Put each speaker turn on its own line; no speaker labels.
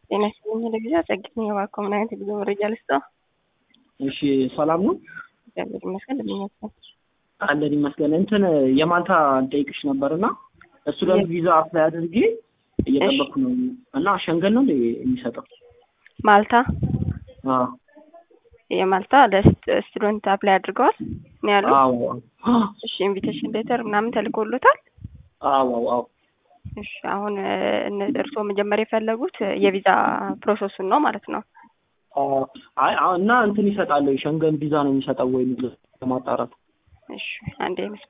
ጤና ይስጥልኝ። ለጊዜ ጸግኝ የባኮ ምን አይነት የጉዞ መረጃ ልስጠው?
እሺ ሰላም ነው
እግዚአብሔር ይመስገን። እንደምኛቸው
አለን ይመስገን። እንትን የማልታ ጠይቅሽ ነበር እና ስቱደንት ቪዛ አፕላይ አድርጌ እየጠበቅኩ ነው እና ሸንገን ነው እንደ የሚሰጠው
ማልታ
አዎ
የማልታ ለስቱደንት አፕላይ አድርገዋል ነው ያሉ።
አዎ
እሺ ኢንቪቴሽን ሌተር ምናምን ተልኮሎታል?
አዎ አዎ
እሺ አሁን እርስዎ መጀመሪያ የፈለጉት የቪዛ ፕሮሰሱን ነው ማለት ነው?
አይ እና እንትን ይሰጣል ሸንገን ቪዛ ነው የሚሰጠው ወይ ለማጣራት
እሺ አንዴ